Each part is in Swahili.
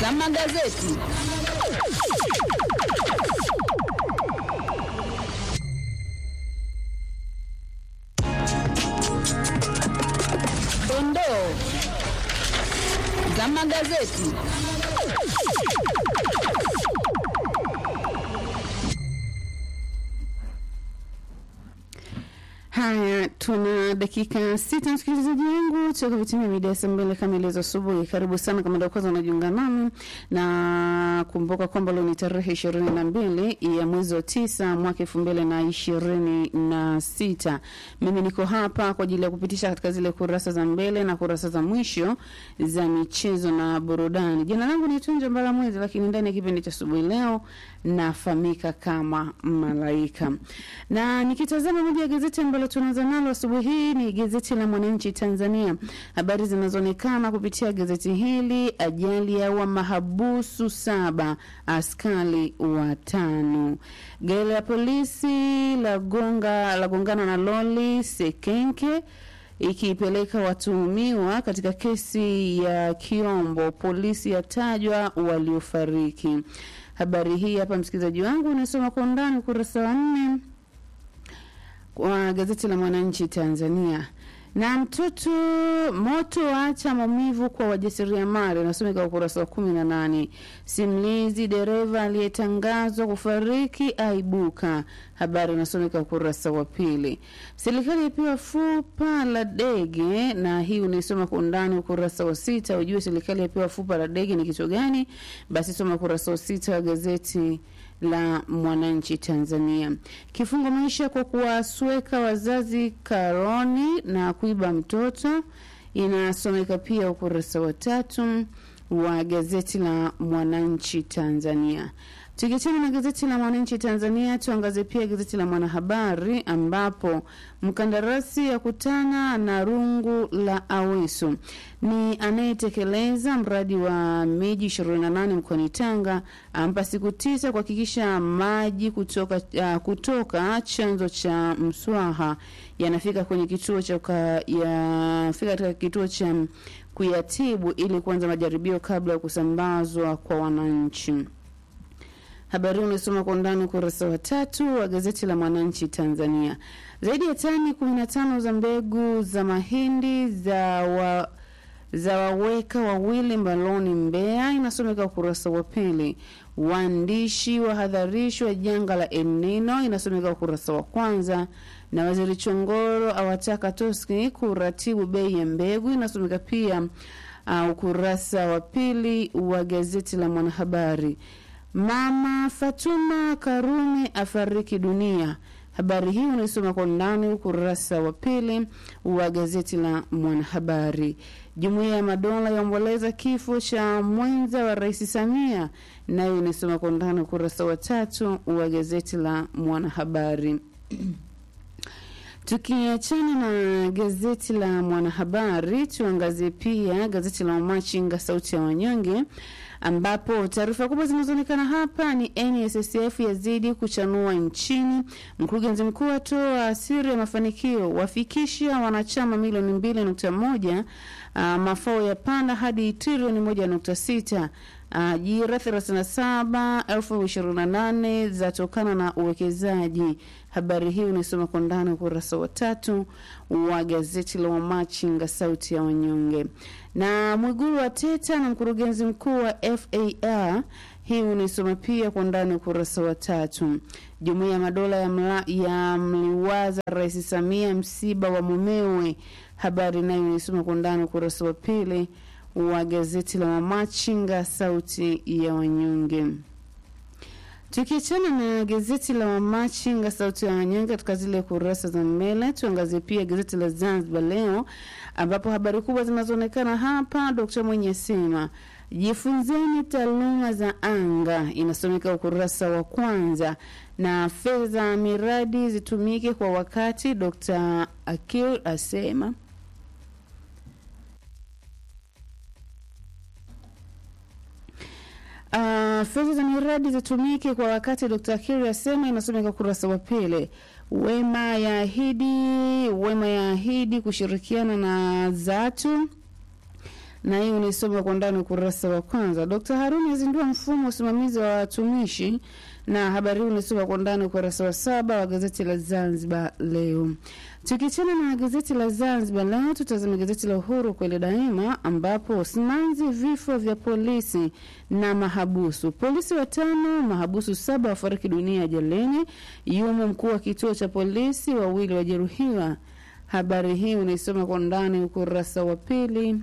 za magazeti. Dondoo za magazeti. Haya, tuna dakika sita, msikilizaji wangu, toka vitimia mida ya saa mbili kamili za asubuhi. Karibu sana kama ndio kwanza unajiunga nami, na kumbuka kwamba leo ni tarehe ishirini na mbili ya mwezi wa tisa mwaka elfu mbili na ishirini na sita. Mimi niko hapa kwa ajili ya kupitisha katika zile kurasa za mbele na kurasa za mwisho za michezo na burudani. Jina langu ni Tunja Mbala Mwezi, lakini ndani ya kipindi cha asubuhi leo nafahamika kama Malaika, na nikitazama moja ya gazeti ambalo tunaanza nalo asubuhi hii ni gazeti la Mwananchi Tanzania. Habari zinazoonekana kupitia gazeti hili: ajali yaua mahabusu saba, askari watano. Gari la polisi la gonga la gongana na loli Sekenke ikipeleka watuhumiwa katika kesi ya Kiombo. Polisi yatajwa waliofariki. Habari hii hapa, msikilizaji wangu, unasoma kwa undani ukurasa wa nne wa gazeti la Mwananchi Tanzania. Na mtoto moto waacha maumivu kwa wajasiriamali, unasomeka ukurasa wa kumi na nane. Simulizi dereva aliyetangazwa kufariki aibuka, habari inasomeka ukurasa wa pili. Serikali yapewa fupa la dege, na hii unaisoma kwa undani ukurasa wa sita. Ujue serikali yapewa fupa la dege ni kitu gani? Basi soma ukurasa wa sita wa gazeti la Mwananchi Tanzania. Kifungo maisha kwa kuwasweka wazazi karoni na kuiba mtoto, inasomeka pia ukurasa wa tatu wa gazeti la Mwananchi Tanzania. Tukiachana na gazeti la Mwananchi Tanzania, tuangazie pia gazeti la Mwanahabari ambapo mkandarasi akutana na rungu la Aweso ni anayetekeleza mradi wa miji 28 mkoani Tanga, ampa siku tisa kuhakikisha maji kutoka, uh, kutoka chanzo cha Mswaha yanafika kwenye kituo cha yafika katika kituo cha kuyatibu ili kuanza majaribio kabla ya kusambazwa kwa wananchi. Habari unasoma kwa undani ukurasa wa tatu wa gazeti la Mwananchi Tanzania. Zaidi ya tani 15 za mbegu za mahindi za wa, za waweka wawili mbaloni Mbeya, inasomeka ukurasa wa pili. Waandishi wahadharishwa janga la El Nino, inasomeka ukurasa wa kwanza. Na waziri Chongoro awataka Toski kuratibu bei ya mbegu, inasomeka pia uh, ukurasa wa pili wa gazeti la Mwanahabari. Mama Fatuma Karume afariki dunia. Habari hii unaisoma kwa undani ukurasa wa pili wa gazeti la Mwanahabari. Jumuiya ya Madola yaomboleza kifo cha mwenza wa Rais Samia, nayo inasoma kwa undani ukurasa wa tatu wa gazeti la Mwanahabari. Tukiachana na gazeti la Mwanahabari, tuangazie pia gazeti la Wamachinga sauti ya wanyonge ambapo taarifa kubwa zinazoonekana hapa ni NSSF yazidi kuchanua nchini. Mkurugenzi mkuu atoa siri ya mafanikio, wafikisha wanachama milioni mbili nukta moja. Uh, mafao ya panda hadi trilioni moja nukta sita. Ajira uh, thelathini na saba elfu ishirini na nane zatokana na uwekezaji. Habari hii unaisoma kwa ndani ukurasa wa tatu wa gazeti la Wamachinga sauti ya wanyonge. Na Mwigulu wa teta na mkurugenzi mkuu wa FAR hii unaisoma pia kwa ndani ukurasa wa tatu. Jumuiya ya Madola ya, mla, ya mliwaza Rais Samia msiba wa mumewe. Habari nayo unaisoma kwa ndani ukurasa wa pili wa gazeti la Wamachinga sauti ya wanyonge. Tukiachana na gazeti la Wamachinga sauti ya wanyonge katika zile kurasa za mbele, tuangazie pia gazeti la Zanzibar Leo ambapo habari kubwa zinazoonekana hapa, Dkt Mwinyi asema jifunzeni taaluma za anga, inasomeka ukurasa wa kwanza, na fedha miradi zitumike kwa wakati, Dkt Akil asema Uh, fedha za miradi zitumike kwa wakati, Dr. Kiri asema, inasomeka ukurasa wa pili. Wema yaahidi Wema yaahidi kushirikiana na Zatu na hii unaisoma kwa ndani ukurasa wa kwanza. Dkt Haruni azindua mfumo wa usimamizi wa watumishi, na habari hii unaisoma kwa ndani ukurasa wa saba wa gazeti la Zanzibar Leo. Tukichana na gazeti la Zanzibar Leo, tutazame gazeti la Uhuru kweli daima, ambapo simanzi vifo vya polisi na mahabusu. Polisi watano, mahabusu saba wafariki dunia ajalini. Yumo mkuu wa kituo cha polisi, wawili wajeruhiwa. Habari hii unaisoma kwa ndani ukurasa wa pili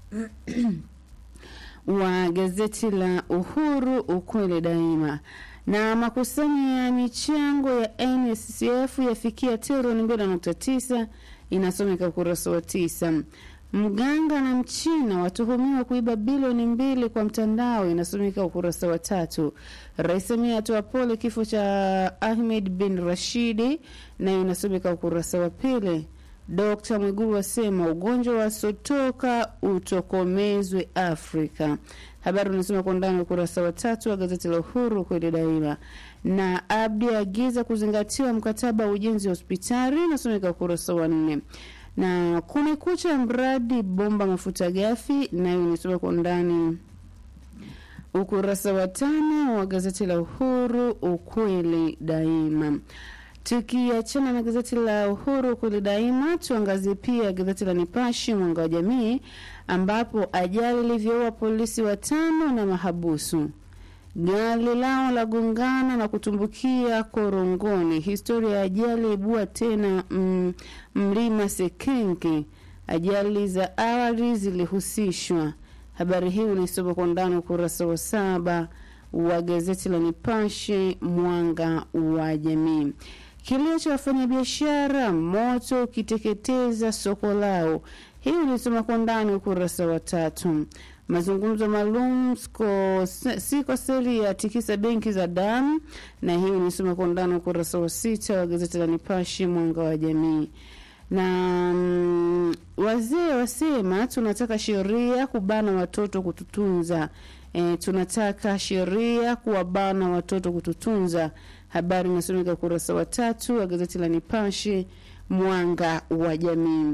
wa gazeti la Uhuru ukweli daima. Na makusanyo ya michango ya NSCF yafikia trilioni mbili nukta tisa inasomeka ukurasa wa tisa. Mganga na Mchina watuhumiwa kuiba bilioni mbili kwa mtandao, inasomeka ukurasa wa tatu. Rais Samia atoa pole kifo cha Ahmed bin Rashidi, nayo inasomeka ukurasa wa pili. Dkt Mwigulu asema ugonjwa wa sotoka utokomezwe Afrika. Habari unasoma kwa ndani ukurasa wa tatu wa gazeti la Uhuru kweli daima. Na Abdi agiza kuzingatiwa mkataba wa ujenzi wa hospitali, inasomeka ukurasa wa nne na kumekucha mradi bomba mafuta ghafi, nayo inasoma kwa ndani ukurasa wa tano wa gazeti la Uhuru ukweli daima. Tukiachana na gazeti la Uhuru kweli daima, tuangazie pia gazeti la Nipashe mwanga wa jamii, ambapo ajali ilivyoua polisi watano na mahabusu gari lao la gongana na kutumbukia korongoni. Historia ya ajali ibua tena mm, mlima Sekenke. Ajali za awali zilihusishwa. Habari hii unaisoma kwa ndani ukurasa wa saba wa gazeti la Nipashe mwanga wa jamii. Kilio cha wafanyabiashara, moto ukiteketeza soko lao. Hii unaisoma kwa ndani ukurasa wa tatu mazungumzo maalum siko seli ya tikisa benki za damu, na hii unisoma kwa ndani ukurasa wa sita wa gazeti la Nipashe mwanga wa jamii. Na mm, wazee wasema tunataka sheria kubana watoto kututunza. E, tunataka sheria kuwabana watoto kututunza. Habari inasomeka ukurasa wa tatu wa gazeti la Nipashe mwanga wa jamii.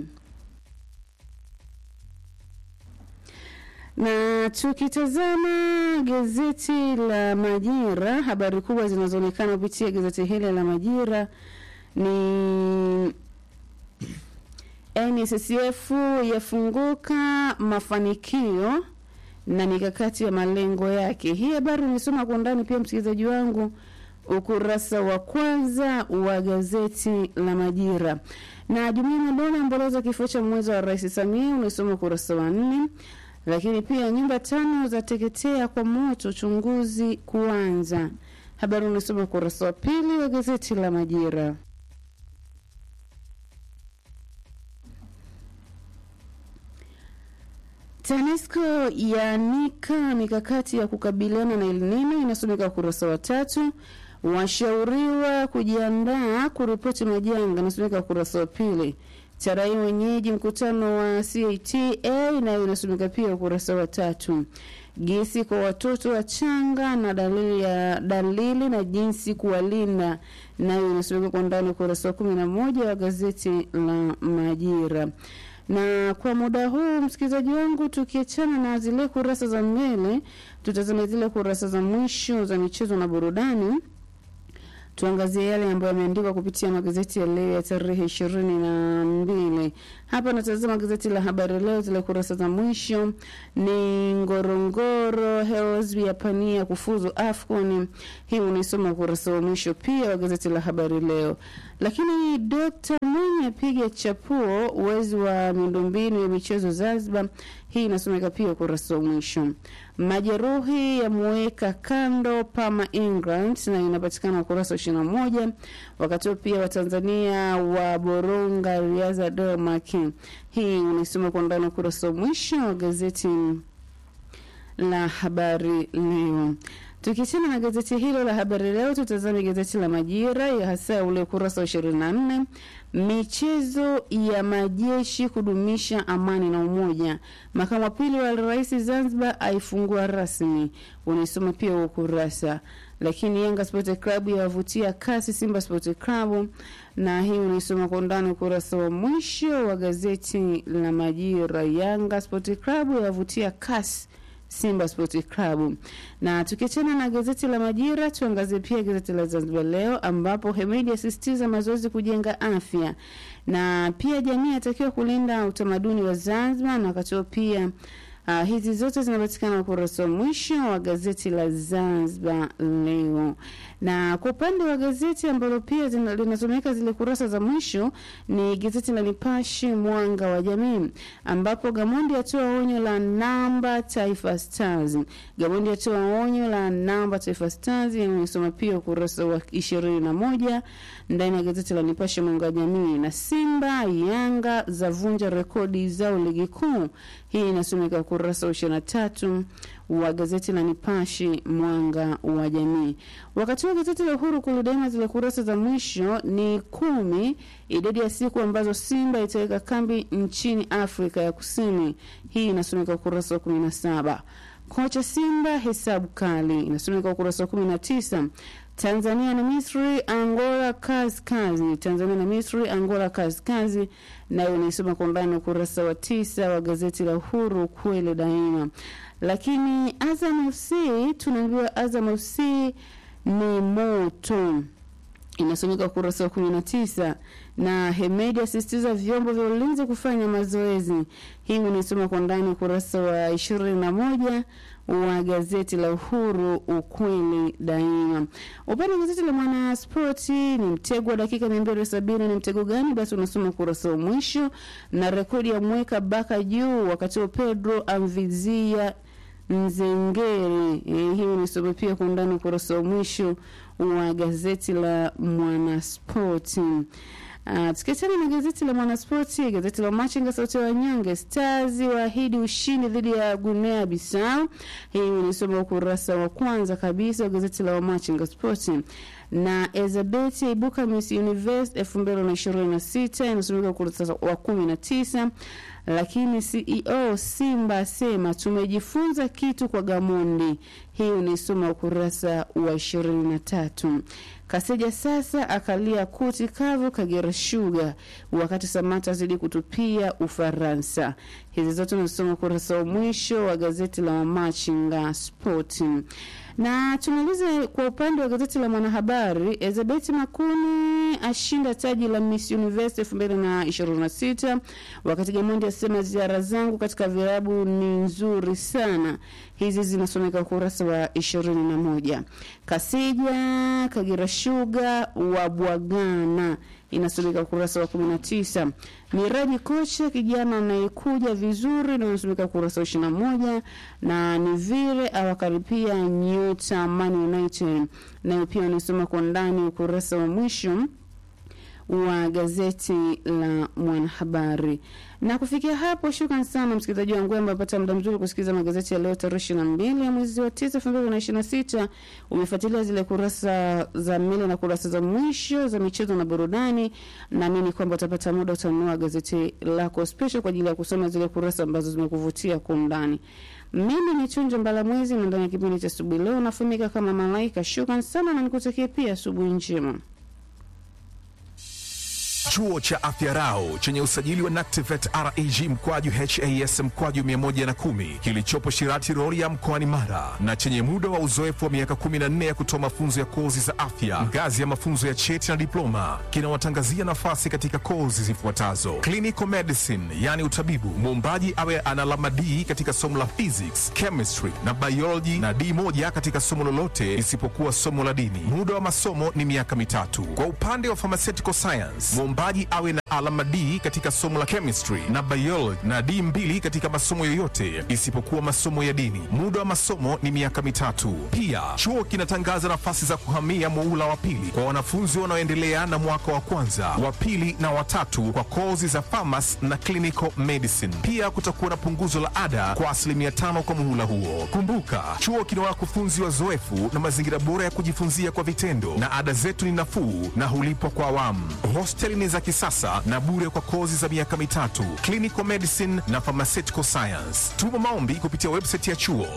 na tukitazama gazeti la Majira, habari kubwa zinazoonekana kupitia gazeti hili la Majira ni NSSF yafunguka mafanikio na mikakati ya malengo yake. Hii habari unisoma kwa ndani pia, msikilizaji wangu, ukurasa wa kwanza wa gazeti la Majira. Na Jumuiya ya Madola amboleza kifo cha mwenza wa Rais Samia, unisoma ukurasa wa nne lakini pia nyumba tano za teketea kwa moto, uchunguzi kuanza. Habari unasoma ukurasa wa pili wa gazeti la Majira. TANESCO yaanika mikakati ya kukabiliana na El Nino, inasomeka ukurasa wa tatu. Washauriwa kujiandaa kuripoti majanga, inasomeka ukurasa wa pili. Tarai wenyeji mkutano wa CATA nayo inasomeka pia ukurasa wa tatu. Gesi kwa watoto wachanga na dalili ya dalili na jinsi kuwalinda nayo inasomeka kwa ndani ukurasa wa kumi na moja wa gazeti la Majira. Na kwa muda huu msikilizaji wangu, tukiachana na zile kurasa za mbele, tutazame zile kurasa za mwisho za michezo na burudani tuangazie yale ambayo yameandikwa kupitia magazeti ya leo ya tarehe ishirini na mbili. Hapa natazama gazeti la Habari Leo, zile kurasa za mwisho ni Ngorongoro Heroes yapania kufuzu AFCON. Hii unaisoma ukurasa wa mwisho pia wa gazeti la Habari Leo. Lakini Dr. Mwinyi apiga chapuo uwezi wa miundombinu ya michezo Zanzibar. Hii inasomeka pia ukurasa wa mwisho. Majeruhi yamuweka kando Pama England na inapatikana ukurasa wa ishirini na moja. Wakati huo pia Watanzania wa boronga riadha Denmark. Hii unaisoma kwa ndani ukurasa wa mwisho wa gazeti la Habari Leo. Tukiachana na gazeti hilo la Habari Leo, tutazame gazeti la Majira ya hasa ule ukurasa wa ishirini na nne michezo ya majeshi kudumisha amani na umoja. Makamu wa pili wa rais Zanzibar aifungua rasmi, unaisoma pia ukurasa. lakini Yanga Sport Club yawavutia kasi Simba Sport Club, na hii unaisoma kwa undani ukurasa wa mwisho wa gazeti la Majira. Yanga Sport Club yawavutia kasi Simba Sport Club. Na tukiachana na gazeti la Majira, tuangazie pia gazeti la Zanzibar Leo ambapo Hemedi asisitiza mazoezi kujenga afya, na pia jamii atakiwa kulinda utamaduni wa Zanzibar, na wakati huo pia Uh, hizi zote zinapatikana ukurasa wa mwisho wa gazeti la Zanzibar Leo. Na kwa upande wa gazeti ambalo pia zina- linasomeka zile kurasa za mwisho ni gazeti la Nipashe Mwanga wa Jamii, ambapo Gamondi atoa onyo la namba Taifa Stars. Gamondi atoa onyo la namba Taifa Stars, inasoma pia ukurasa wa ishirini na moja ndani ya gazeti la Nipashe Mwanga wa Jamii. Na Simba Yanga zavunja rekodi zao ligi kuu, hii inasomeka ukurasa wa ishirini na tatu wa gazeti la Nipashe Mwanga wa Jamii. Wakati wa gazeti la Uhuru kulu daima, zile kurasa za mwisho ni kumi, idadi ya siku ambazo Simba itaweka kambi nchini Afrika ya Kusini. Hii inasomeka ukurasa wa kumi na saba. Kocha Simba hesabu kali, inasomeka ukurasa wa kumi na tisa. Tanzania na Misri, Angola kazi kazi. Tanzania na Misri, Angola kazi kazi, nayo inaisoma kwa undani ukurasa wa tisa wa gazeti la Uhuru kweli daima. Lakini Azam FC tunaambiwa Azam FC ni moto inasomeka ukurasa wa kumi na tisa na Hemedi asisitiza vyombo vya ulinzi kufanya mazoezi. Hii unaisoma kwa ndani ukurasa wa ishirini na moja wa gazeti la Uhuru ukweli daima. Upande wa gazeti la Mwanaspoti ni mtego wa dakika mia mbili sabini. Ni mtego gani? Basi unasoma ukurasa wa mwisho, na rekodi ya mweka baka juu, wakati wa Pedro amvizia Nzengeri. E, hii unasoma pia kwa undani ukurasa wa mwisho wa gazeti la Mwanaspoti. Uh, tukiachana na gazeti la Mwanaspoti, gazeti la Machinga sauti ya wanyonge, Stars waahidi ushindi dhidi ya Guinea Bissau. Hii unisoma ukurasa wa kwanza kabisa wa gazeti la Machinga Spoti. Na Elizabeth ibuka Miss Universe elfu mbili na ishirini na sita inasomeka ukurasa wa kumi na tisa lakini CEO Simba asema tumejifunza kitu kwa Gamondi. Hii unaisoma ukurasa wa ishirini na tatu. Kaseja sasa akalia kuti kavu Kagera Sugar, wakati Samata azidi kutupia Ufaransa. Hizi zote unasoma ukurasa wa mwisho wa gazeti la Machinga Sport na tumalize kwa upande wa gazeti la Mwanahabari. Elizabeth Makuni ashinda taji la Miss Universe elfu mbili na ishirini na sita wakati Gamondi asema ziara zangu katika virabu ni nzuri sana. Hizi zinasomeka ukurasa wa ishirini na moja. Kasija Kagera Sugar wabwagana inasomeka ukurasa wa 19. Miraji kocha kijana anayekuja vizuri na inasomeka ukurasa wa 21, na ni vile awakaribia nyota Man United nayo pia inasoma kwa ndani ukurasa wa mwisho wa gazeti la Mwanahabari. Na kufikia hapo, shukran sana msikilizaji wangu ambaye amepata muda mzuri kusikiliza magazeti ya leo tarehe ishirini na mbili ya mwezi wa tisa elfu mbili na ishirini na sita. Umefuatilia zile kurasa za mbele na kurasa za mwisho za michezo na burudani. Naamini kwamba utapata muda utanunua gazeti lako special kwa ajili ya kusoma zile kurasa ambazo zimekuvutia kwa undani. Mimi ni Chunja Mbalamwezi na ndani ya kipindi cha asubuhi leo nafahamika kama Malaika. Shukran sana na nikutakia pia asubuhi njema. Chuo cha Afya Rau chenye usajili wa NACTIVET REG mkwaju HAS mkwaju 110 kilichopo Shirati Rorya mkoani Mara na chenye muda wa uzoefu wa miaka 14 ya kutoa mafunzo ya kozi za afya ngazi ya mafunzo ya cheti na diploma kinawatangazia nafasi katika kozi zifuatazo: clinical medicine, yani utabibu, muombaji awe ana alama D katika somo la physics, chemistry na biology na D moja katika somo lolote isipokuwa somo la dini. Muda wa masomo ni miaka mitatu. Kwa upande wa pharmaceutical science, mwombaji awe na alama D katika somo la chemistry na biology na D mbili katika masomo yoyote isipokuwa masomo ya dini. Muda wa masomo ni miaka mitatu. Pia chuo kinatangaza nafasi za kuhamia muula wa pili kwa wanafunzi wanaoendelea na mwaka wa kwanza, wa pili na watatu kwa kozi za pharmacy na clinical medicine. Pia kutakuwa na punguzo la ada kwa asilimia tano kwa muhula huo. Kumbuka, chuo kina wakufunzi wazoefu na mazingira bora ya kujifunzia kwa vitendo, na ada zetu ni nafuu na hulipwa kwa awamu. Hosteli ni mashine za kisasa na bure kwa kozi za miaka mitatu, clinical medicine na pharmaceutical science. Tuma maombi kupitia website ya chuo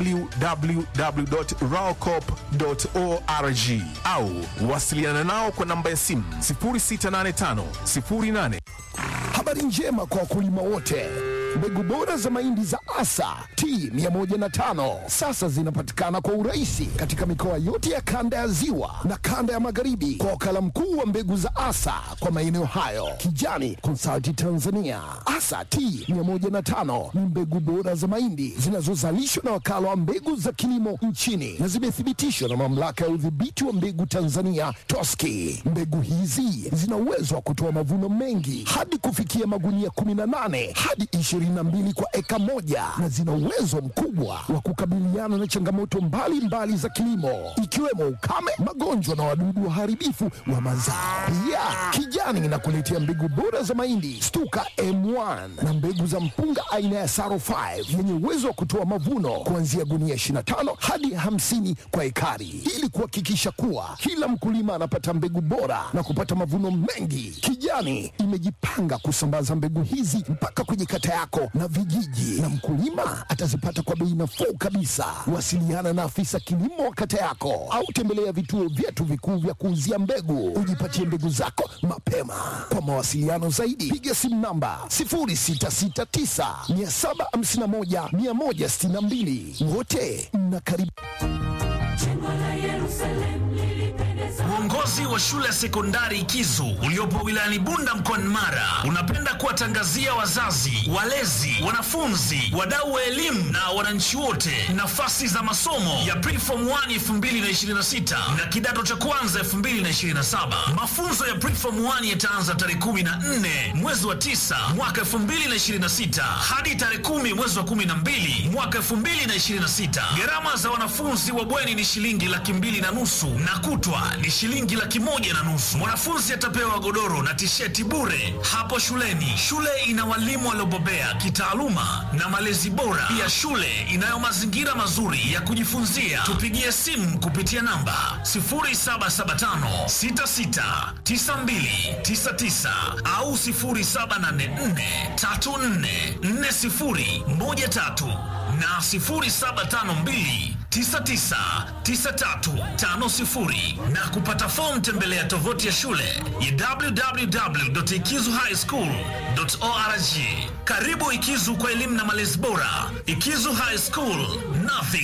www.raocop.org au wasiliana nao kwa namba ya simu 0685 08 Habari njema kwa wakulima wote. Mbegu bora za mahindi za Asa T105 sasa zinapatikana kwa urahisi katika mikoa yote ya kanda ya Ziwa na kanda ya Magharibi kwa wakala mkuu wa mbegu za Asa kwa maeneo hayo, Kijani Consulting Tanzania. Asa T105 ni mbegu bora za mahindi zinazozalishwa na wakala wa mbegu za kilimo nchini na zimethibitishwa na mamlaka ya udhibiti wa mbegu Tanzania TOSCI. Mbegu hizi zina uwezo wa kutoa mavuno mengi hadi kufikia magunia 18 hadi 22 kwa eka moja na zina uwezo mkubwa wa kukabiliana na changamoto mbalimbali mbali za kilimo ikiwemo ukame, magonjwa na wadudu waharibifu wa mazao. Pia Kijani inakuletea mbegu bora za mahindi Stuka M1 na mbegu za mpunga aina ya Saro 5 yenye uwezo wa kutoa mavuno kuanzia gunia 25 hadi 50 kwa ekari ili kuhakikisha kuwa kila mkulima anapata mbegu bora na kupata mavuno mengi. Kijani imejipanga kusambaza mbegu hizi mpaka kwenye kata yako na vijiji, na mkulima atazipata kwa bei nafuu kabisa. Wasiliana na afisa kilimo wa kata yako au tembelea vituo vyetu vikuu vya kuuzia mbegu, ujipatie mbegu zako mapema. Kwa mawasiliano zaidi, piga simu namba 0669 751 162. Wote mnakaribishwa. Uongozi wa shule ya sekondari Ikizu uliopo wilayani Bunda mkoani Mara unapenda kuwatangazia wazazi, walezi, wanafunzi, wadau wa elimu na wananchi wote nafasi za masomo ya Preform 1 2026 na kidato cha kwanza 2027. Mafunzo ya Preform 1 yataanza tarehe 14 mwezi wa 9 mwaka 2026 hadi tarehe 10 mwezi wa 12 mwaka 2026. Gharama za wanafunzi wa bweni ni shilingi laki mbili na nusu na kutwa ni shilingi laki moja na nusu. Mwanafunzi atapewa godoro na tisheti bure hapo shuleni. Shule ina walimu waliobobea kitaaluma na malezi bora. Pia shule inayo mazingira mazuri ya kujifunzia. Tupigie simu kupitia namba 0775669299 au 0784344013 na 0752 999350 na kupata fomu tembelea tovuti ya shule ya www.ikizuhighschool.org. Karibu Ikizu kwa elimu na malezi bora. Ikizu High School, nothing